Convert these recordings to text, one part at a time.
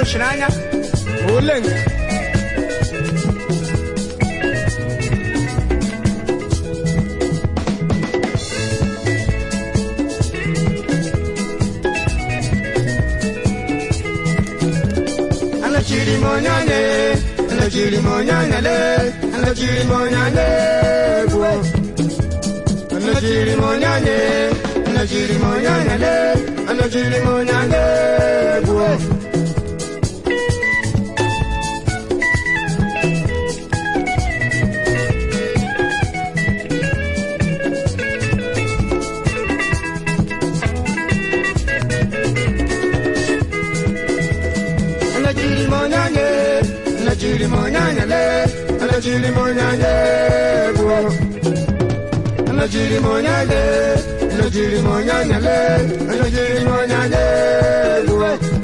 nọchiri anya ole nke anọchiri m onye anya anọchiri m onye anya le anọchiri m onye anya egwu anọchiri m onye anya anọchiri m onye anya le anọchiri m onye anya egwu anọchiri m onye anya anọchiri m onye anya le anọchiri m onye anya egwu anọchiri m onye anya anọchiri m onye anya le anọchiri m onye anya egwu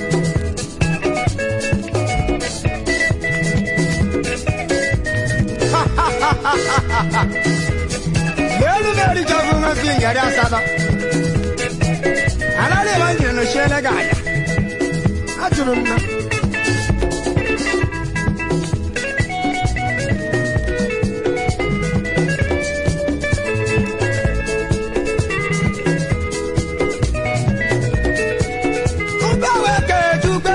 Lelu meri jabu ma fi ngari asaba. Alale wanjira no shele gaya. Ajụrụ m na Mgbanwe Kechukwu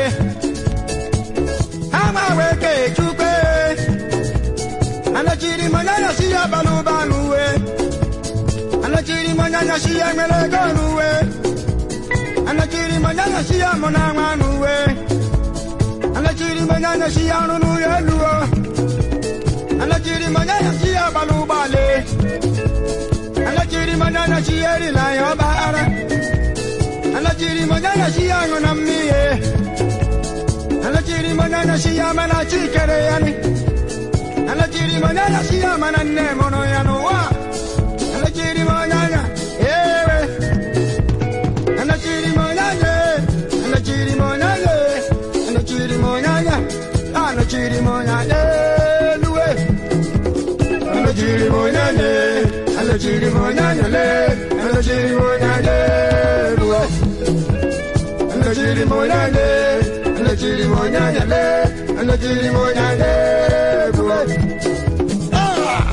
agbanwe Kechukwu anọchiri m onye anyasị ya bara ụba n'uwe anọchiri m onye anyasị ya nwere ego n'uwe anọchiri m onye anyasị ya mụ na nwa n'uwe anọchiri m onye anyasị ya ọrụ n'ụlọ elu o anọchiri m onye anyasị ya bara ụgbọala anọchiri m onye anyasị ya erila ya ọba ara anọchiri m onye anyasị ya aṅụ na mmiri anọchiri m onye anyasị ya mana chikere ya ni anọchiri m onye anyasị ya mana nne mụrụ ya n'ụwa anọchiri m onye anya ewe anọchiri m onye anya anọchiri m onye anya anọchiri m onye anya anọchiri m onye anya eluwe anọchiri m onye anya anọchiri m onye anya le anọchiri m onye anya eluwe anọchiri m onye anya anọchiri m onye anya le anọchiri m onye anya eluwe Ah!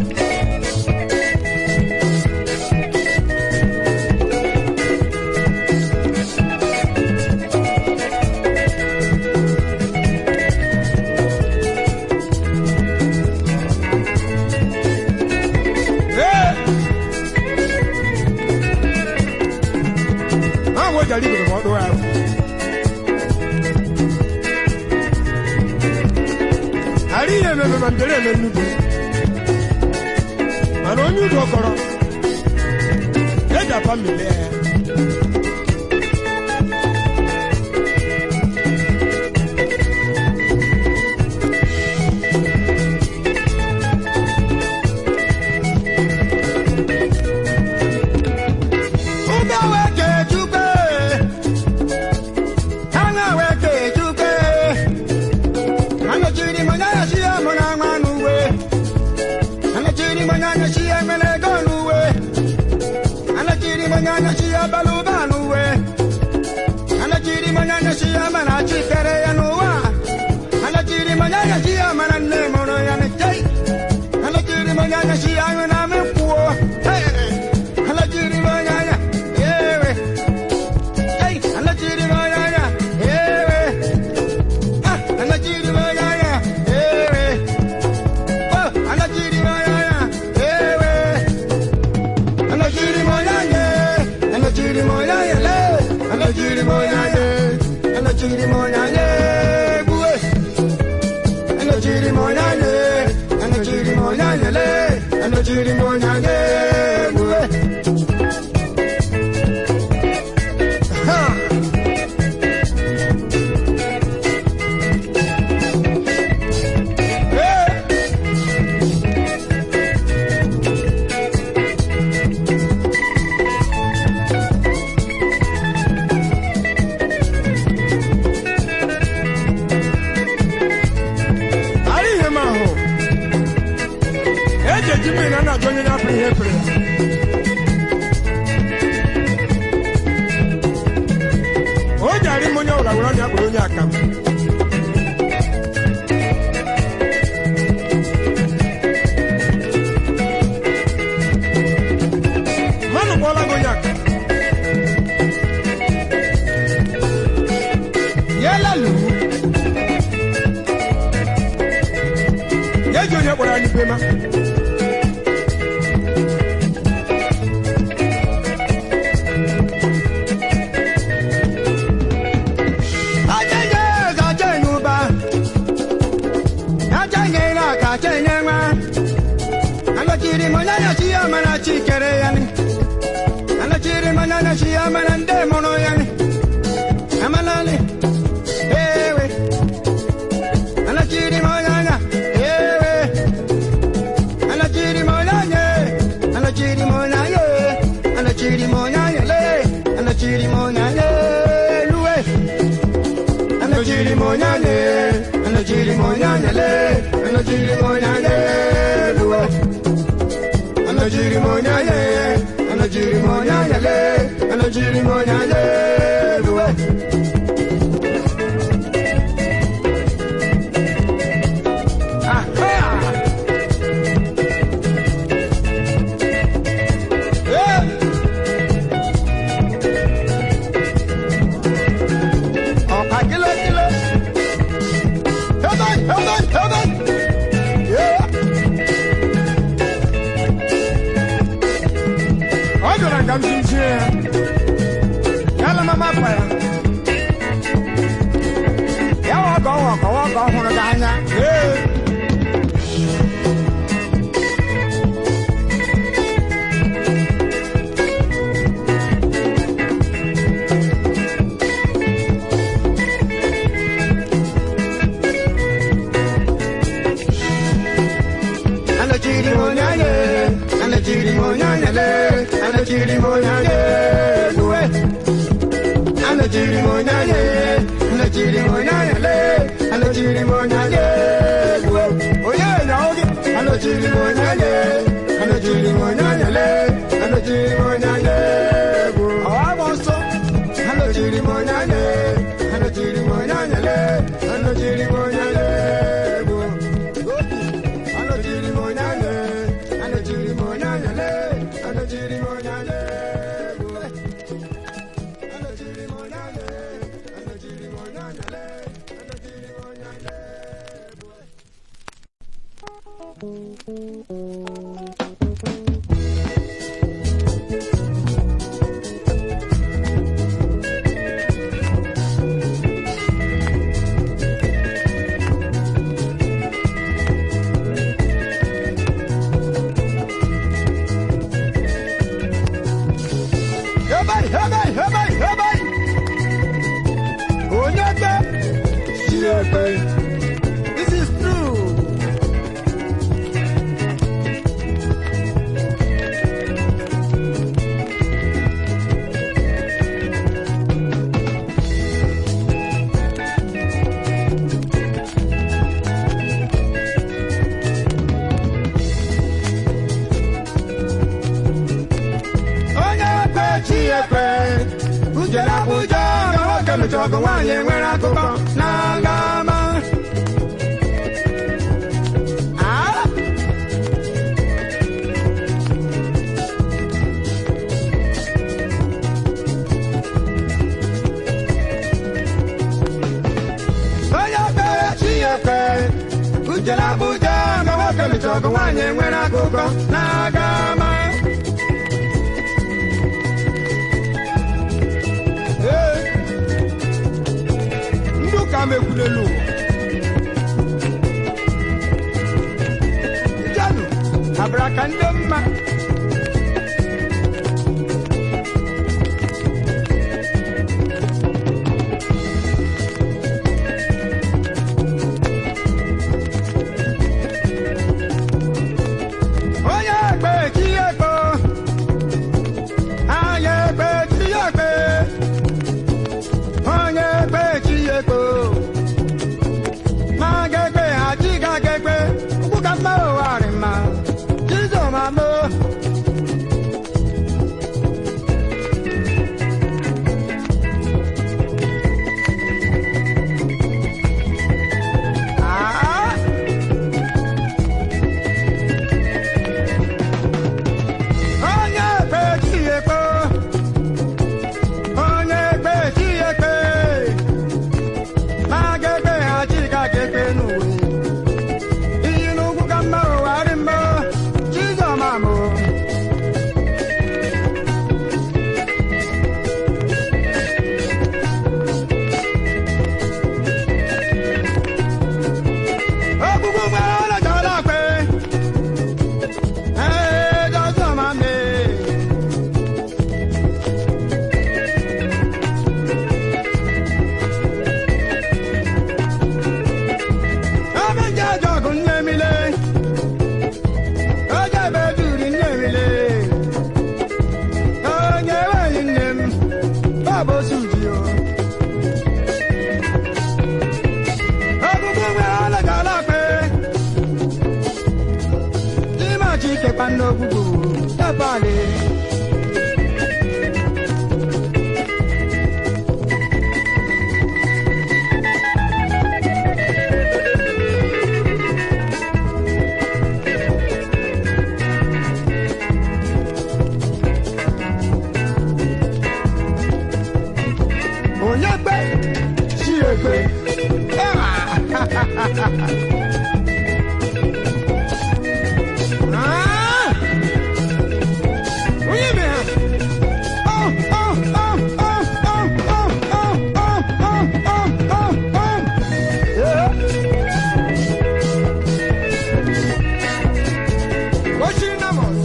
àwọn ọjà ní ìgbìmọ̀ ọdún wa. àríyìn ẹ̀mẹ̀mẹ̀ màndẹ̀rẹ̀ ẹ̀mẹ̀ nùdù mana onye udo kọrọ eji apa mmiri ya Ụgbọ weke chukwe, aṅa weke chukwe, anọchiri m onye anyasị ya mụ na nwa n'uwe, anọchiri m onye anyasị ya nwere ego n'uwe, anọchiri m onye anyasị ya bara ụba n'uwe, anọchiri m onye anyasị ya mana chi kere ya n'ụwa, anọchiri m onye anyasị ya mana nne mụrụ ya n'itei, anọchiri m onye anyasị ya nwere na mịkwuo, anọchiri m onye anya, ewe, ei, anọchiri m onye anya, ewe, ah, anọchiri m onye anya, ewe. Oh, anọchiri m onye anya, ewe. Anọchiri m onye anya, anọchiri m onye anya, le. Anọchiri m onye anya, anọchiri m onye anya, egbuwe. Anọchiri m onye anya, anọchiri m onye anya, le. Anọchiri m onye anya, egbuwe. Ha! Hey! Ari ihe m ahụ eji eji mmiri na na-ajụ onye na-apụ ihe pere ya kpọrọ ya kpọrọ onye akam mmanụ kpọọla gị onye akam yela luwu ya ji onye kpọrọ anyị bema Achenye eze achenye ụba achenye ire aka achenye nwa anọchiri m onye nyachi ya mara chi kere ya ni anọchiri m onye nyachi ya mara ndị mụrụ ya ni amanali ewe anọchiri m onye anya ewe anọchiri m onye anya anọchiri m onye anya anọchiri m onye anya le anọchiri m onye anya luwe anọchiri m onye anya anọchiri m onye anya le anọchiri m onye anya luwe anọchiri m onye anya anọchiri m onye anya le anọchiri m onye anya luwe Ọ̀pá kílókíló. Heaven, heaven, heaven. Yeah. Ọ jụrụ ka m tinye ya. Ya la mama pa ya. Ya wa ka ọ wa ka ọ wa ka ọ hụrụ gị anya. Yeah. Anachiri monyanye, anachiri monyanye le, anachiri monyanye luwe. Anachiri monyanye, anachiri monyanye le, anachiri monyanye luwe. Oye yaogi, anachiri monyanye, anachiri monyanye le, anachiri monyanye luwe. Awabonso, anachiri monyanye, anachiri monyanye le, anachiri monyanye luwe. Anachiri monyanye, anachiri monyanye le, anachiri monyanye luwe. Anachiri monyanye, anachiri monyanye le, anachiri monyanye luwe. Hebai, hebai, hebai, hebai. Onye kpe, si ekpe. This is true. onye kpe chi ekpe ujere abụja ka nwoke mechara ọgụ nwaanyị nwere akụkọ na-aga ama Ah! onye kpe chi ekpe ujere abụja ka nwoke mechara ọgụ nwaanyị nwere akụkọ na-aga ama Ee, ndị ụka mekwulelu ụwa janụ abara ka ndị mma onye ekpe chi ekpe anya ekpe chi ekpe onye ekpe chi ekpe ma ga-ekpe ha chi ga ga-ekpe ukwu ka mma ụgharị mma chizomamo n'ogbugbu dabali onye gbe si egbe Ah! onye me ha Oh, oh, oh, oh, oh, oh, oh, oh, oh, oh, oh, oh. Yeah. Oshiri Namos.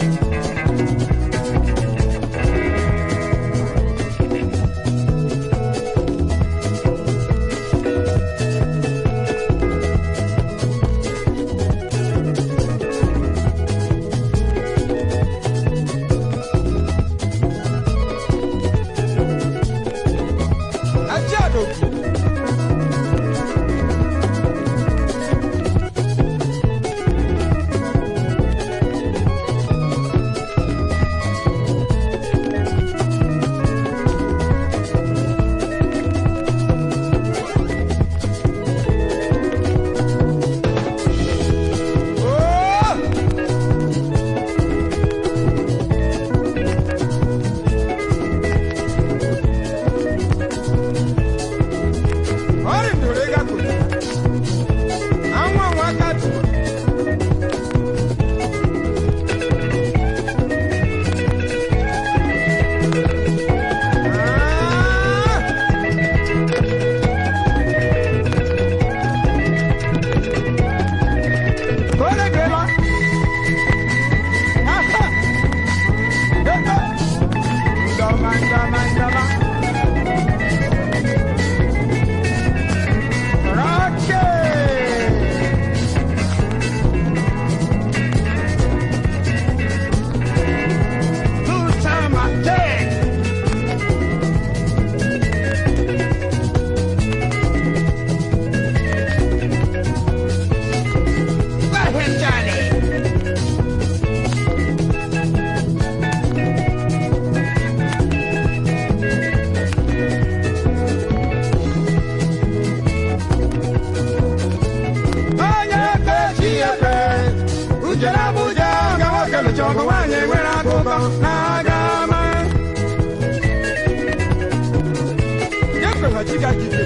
Ajiado. Oh! ọrịa ndoro ịga kụrụ anwụ anwụ aka tụrụ Kole gela. Aha. Ehe. Ndoma, ndoma, ndoma. Rocky! Two time attack! Let him, Johnny! onye ebe chi ebe ujere abụja ga nwoke lụcha ọgụ nwaanyị nwere akụkọ na-aga ama ya kwere chi ga jide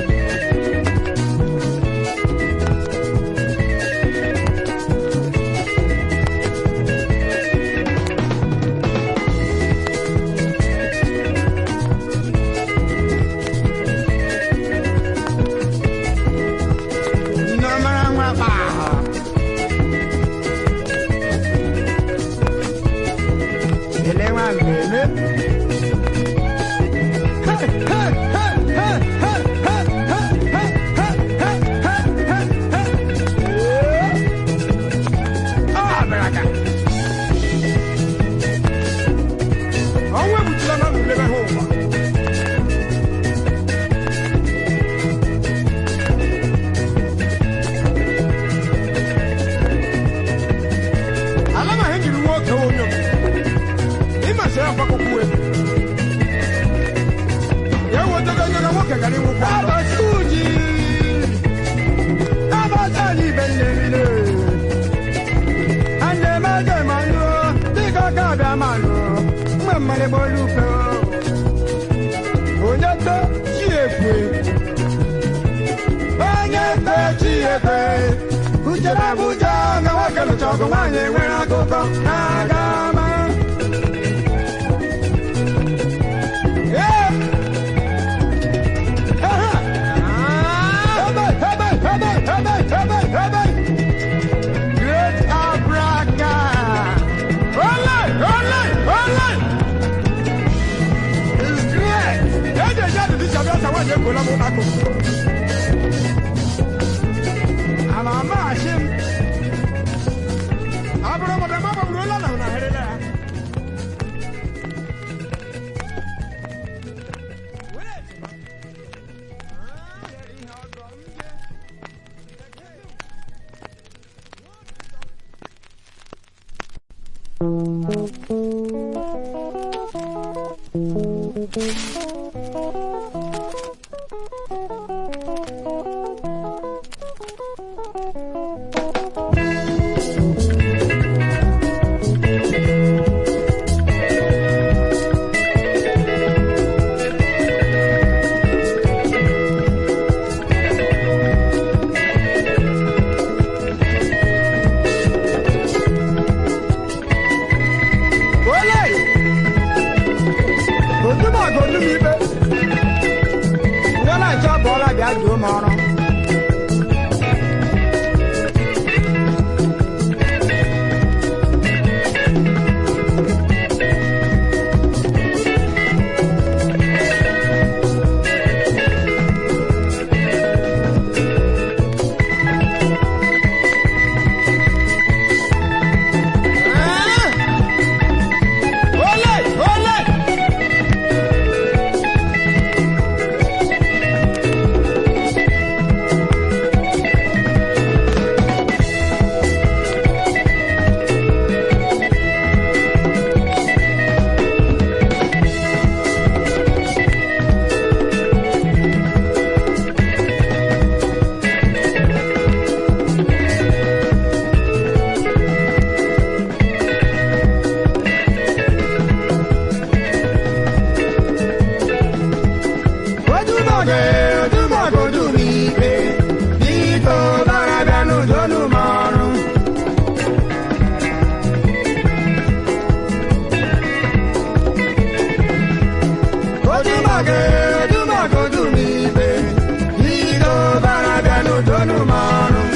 Nnọmara nwa gbaa ele nwa mmemme ọnwa ebutula na nlebe ha ụwa ala ma ha jiri nwoke onye ịmasị ya akwakọkwuwe ya wetago onye na nwoke gara ịnwụkwa abasi uji abasi anyị ibe nnemile ande meje manụ dịka aka abịa manụ mgbe mmadụ gbolu ukwe onye to chi ekwe onye to chi ekwe uche na abụja na nwoke lụcha ọgụ nwaanyị nwere akụkọ na-aga ama Yeah. Aha. Hebe, hebe, hebe, hebe, hebe, hebe. Great Abraka. Ole, ole, ole. It's great. Eje jáde ní sàbí ọ̀sán wáyé kò lọ́mú náà kò. Àmà máa ṣe m. Àbúrò mọ̀dà má bọ̀ wúlò lọ́nà ọ̀nà àhẹ́rẹ́ náà. Wẹ́rẹ́ ti ma. Ah, yẹ ihe ọdọ m jẹ. Ẹ Olè! Ojúmọ̀ kò dún mi pé. Wọ́n náà jọ bọ́ọ̀lá bí àjò mọ́ ọ́rọ́. Olè! Olè! Ojúmọ̀ kè ojúmọ̀ kò dún mi pé. Bí tó bára bẹnu tónú mọ́ ọ́rùn. Ojúmọ̀ kè ojúmọ̀ kò dún mi pé. Bí tó bára bẹnu tónú mọ́ ọ́rùn.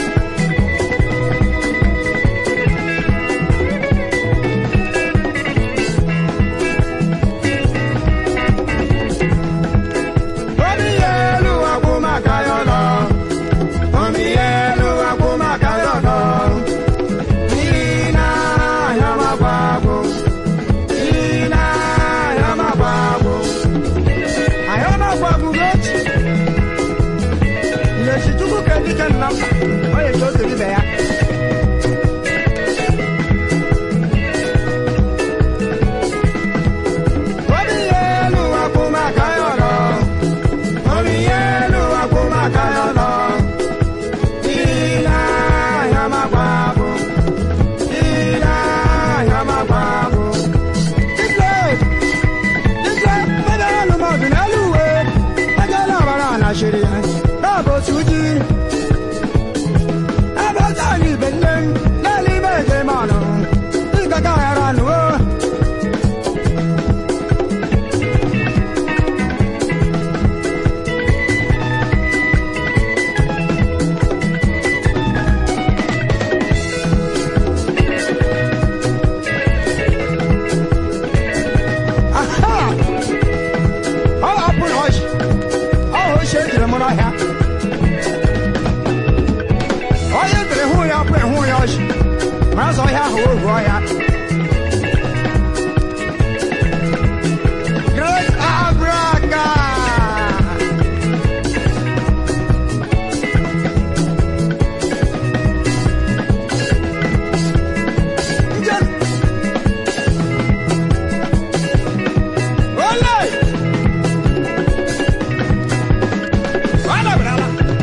Omi elu akuma kayọlọ. Omi elu akuma kayọlọ. Ina yama gbagbo. Ina yama gbagbo. Ayọ̀nà gbagbo méjì. Ìyẹ̀sì tukú kẹ́ndí kẹ́ nọ́mbà. Ó yẹ kí ó torí bẹ̀ ya. Omi elu akuma kayọlọ. Omi elu akuma kayọlọ. Ina yama gbagbo. Ina yama gbagbo. Dídé dídé bẹ́ẹ̀ ló mọ̀ dùn lẹ́lúwe. Ẹjẹ́ làbára ànàṣírí ẹ̀ dáàbò sùújì. Ẹbí ọjọ́ ní ìbẹ̀lẹ̀ lẹ́lí méje mọ̀nà. Ìgbàgbọ́ ẹ̀rọ nù ó. Aha! Ọ hapụ na ọchị. Ọ hụ isi ejiri mụ n'ọhịa. Onye dịrị hụ ya pụrụ hụ ya ọchị. Ma azụ ọhịa ahụ ohu ọhịa. Great Abraka! Njem! Olè! Wala brala.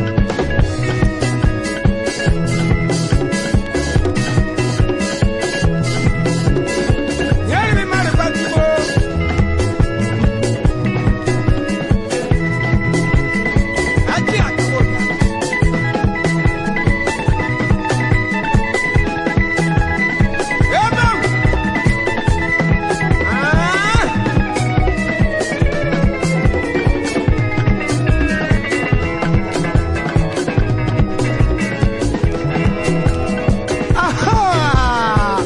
Yẹ́rì mi máa rí pàtìmọ́. Ajé àkàwọ̀ ta. Ebe! Ah! Aha!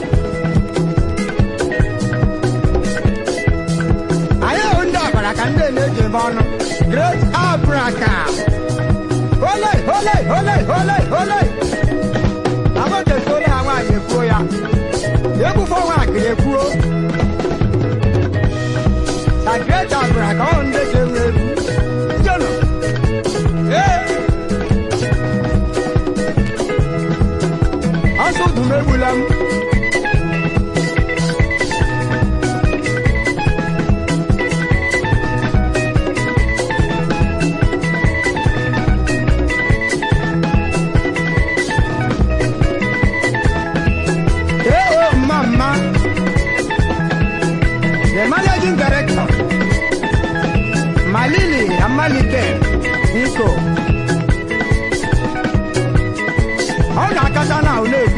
Anyị hụ ndị ọbara ka ndị na-eji ebe ọnụ. Great Abraka! Ole! Ole! Ole! Ole! Ole! Abọ́dé tó lé àwọn àyè kúrò ya. Ebu fọwọ́ àkìrì ekwuo. Na Great Abraka ọ ndị ji enwe ebu. Jọnọ! Ee! Asụ dùm egbula m.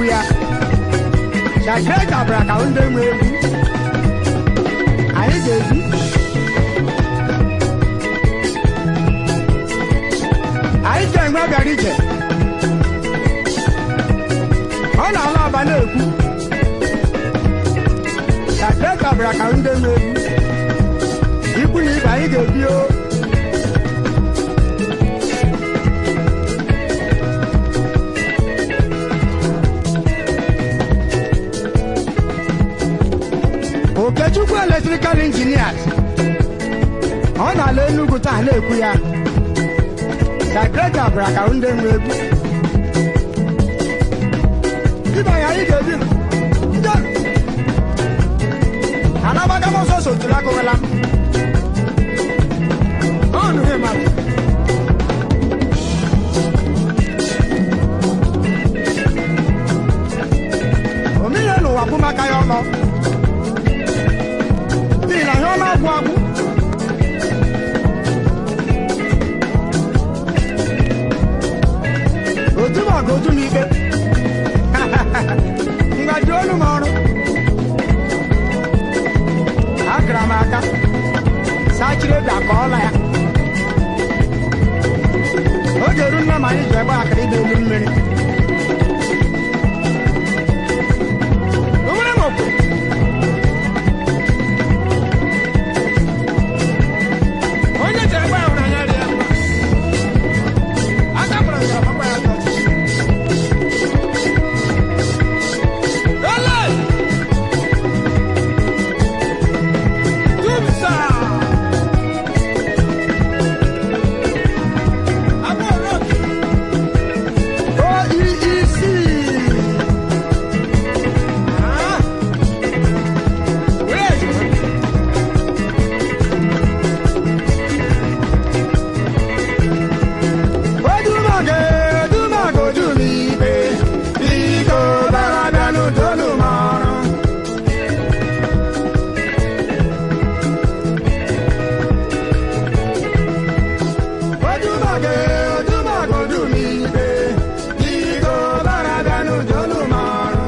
na-ekwu ya shakreta bụra ka ndị nwe egwu anyị ga-ebi anyị ga-enwe bịara ije ọ na-ala aba na-ekwu shakreta bụra ka ndị nwe egwu ikwu na ibe anyị ga-ebi o okechukwu eletrikal injinias ọ na-ala enugwu taa na-ekwu ya sakreta bụra ka ndị nwe egwu ịbanye anyị ga-ebi nje anabaga m ọsọ sotụrụ agụwela ọnụ he mmadụ omenye n'ụwa bụ maka ya ọnọ n'ihi na ihe ọ na-agwụ agwụ otu m ọga otu m ikpe ngaji olu m ọrụ akara m aka sachiri ebi aka ọla ya oge eru nna m anyị ji egbe akara ịda elu mmiri o nwere m okwu onye ji egbe ahụ n'anya dị ya mma aka kpọrọ ya ọgbakwa ya aka ọchịchị ele tumsa abụọ oec Ah. Where is it? Odumage, Odumage, Odumibe, Biko Barabianu Dolumara. Odumage, Odumage, Odumibe, Biko Barabianu Dolumara.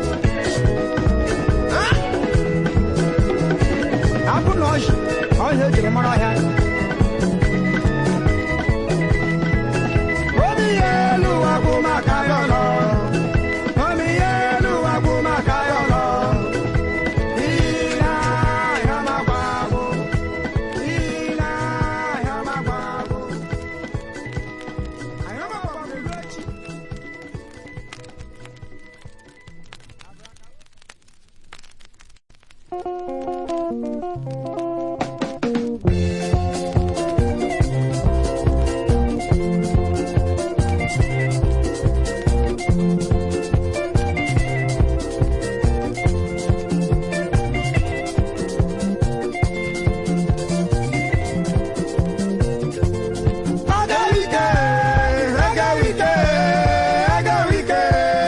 Abụ na ọhịa, ọhịa ejiri mara ọhịa. Omi elu wa bụ maka ya ọlọ. Omi elu wa bụ maka ya ọlọ. Ile ahịa makwa agwụ. Ile ahịa makwa agwụ. Ahịa makwa agwụ elu echi. Agawike, agawike, agawike.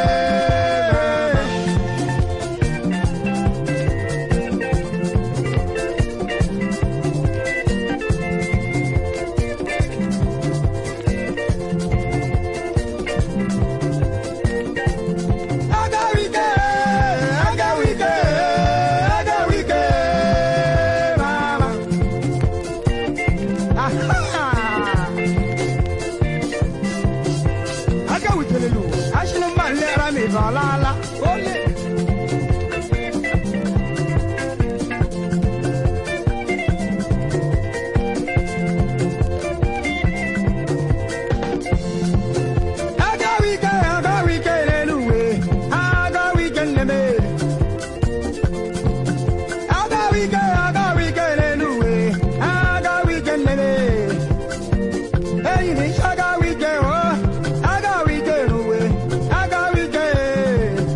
Agawike, agawike, agawike, mama. Aha! aka wutere n'ụwa achịrị mma nlera ma ịba ọlaala ole agawa ike agawa ike n'elu uwe agawa ike nneme agawa ike agawa ike n'elu uwe agawa ike nneme enyi m agawa ike o agawa ike n'uwe agawa ike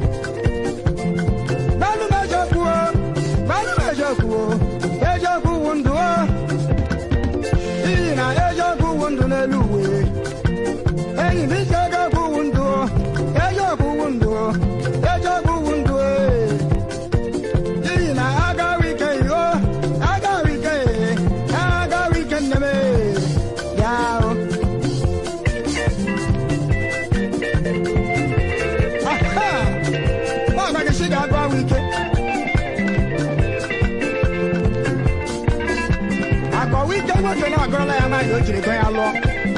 ọla ya nwaanyị o jiri go ya lụọ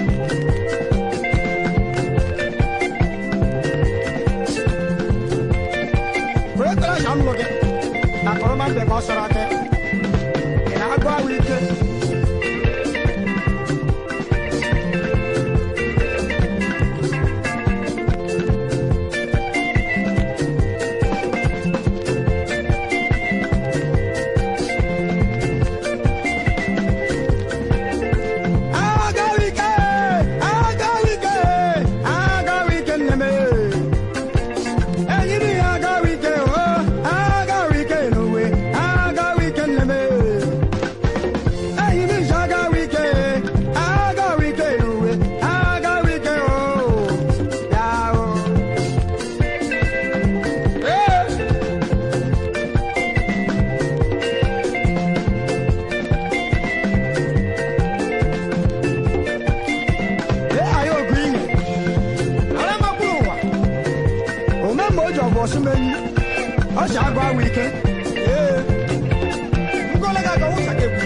were tara sha nnụ gị na kọrọma mbe ka ọ sọrọ aka ị na-agụ ahụ ike agawike agawike agawike nne m enyiri ya agawike o agawike n'uwe agawike nne m enyiri ya agawike agawike n'uwe agawike o ya o ee Ee, anyị ogu inye ara makwuru ụwa ome ma o ji ọbụ ọsụmenyi ọ si agụ awụ ike ee ngole ga aga wụsa ga-egwu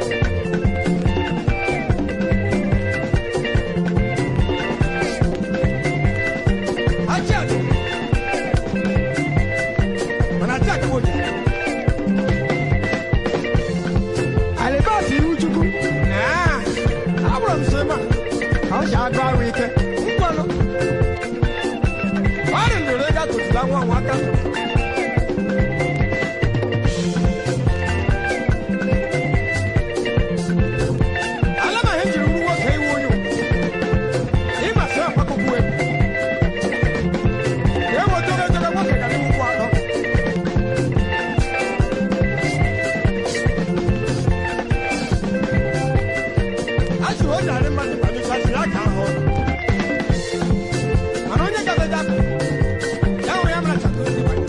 achị achị mana achị achị woji alibas ihu chukwu naa abụrụ m so ebe a ọ si agụ ahụ ike ngwanụ ọrị ndụrụ ga tụtụla nwa nwa aka ala ma ihe jiri wuru nwoke iwu onye ịma sị akwakọkwu egwu ka ewe togotogo nwoke ga n'ukwu atọ a sị o narị mmadụ kpalichasị ya ka ahụ ọnụ mana onye gabeja ya hụrụ ya mara chakụ ozi gbanye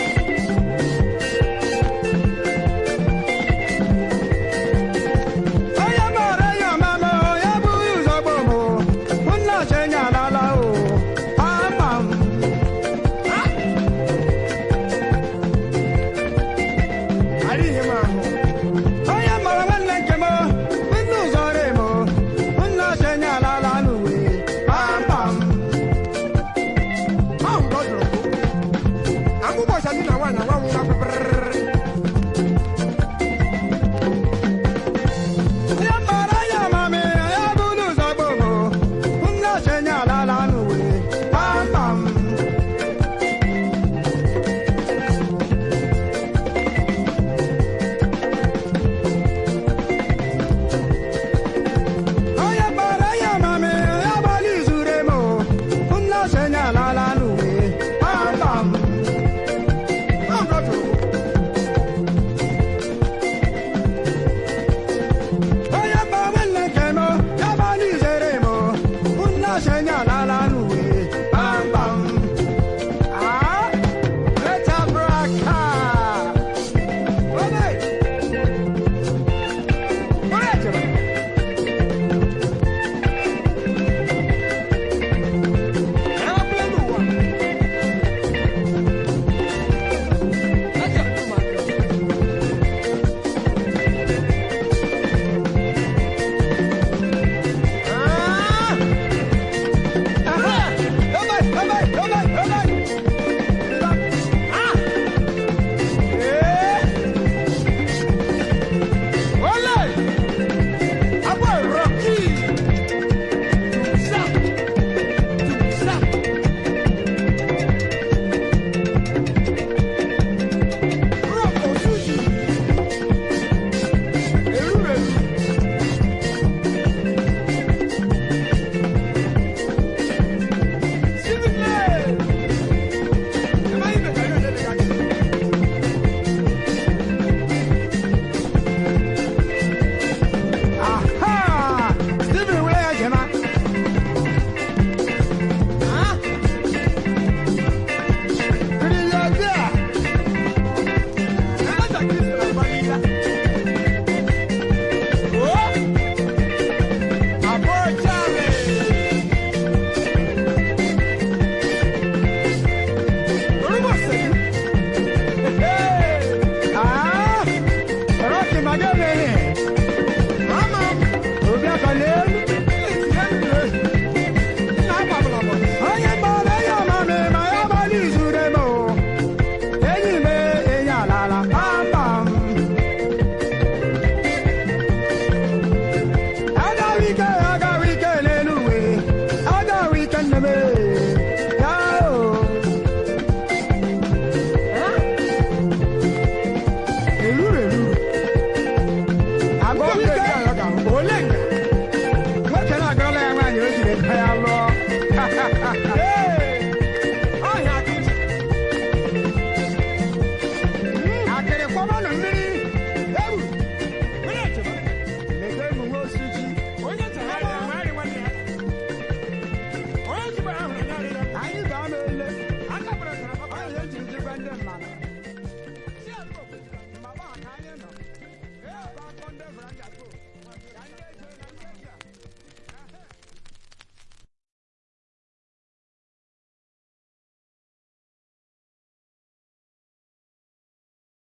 onye maara ya ọmama ya bụghị ụzọ gboo m nna chenye alala o ama m adịghị m ahụ onye mara nwanne nke m nne ụzọ re m nna chenye alala n'uwe kpamkpam ahụ ka ọ jụrụ akwụkwọ dị na nwaanyị nwa nwa pịpịrịrị ya mara ya mami ya bụ n'ụzọ gboo m nna chenye alala n'uwe kpamkpam onye gbara ya mami ya gbalị izure m nna chenye alala n'uwe kpamkpam ahụ ka ọ jụrụ onye mba nwanne nke m ya gbalị izere m nna chenye alala n'uwe kpamkpam Ah, Retabraka. Obe. Onye echere? Ya wapụla n'ụwa. Eze ụmụaka. Ah! ndị mmadụ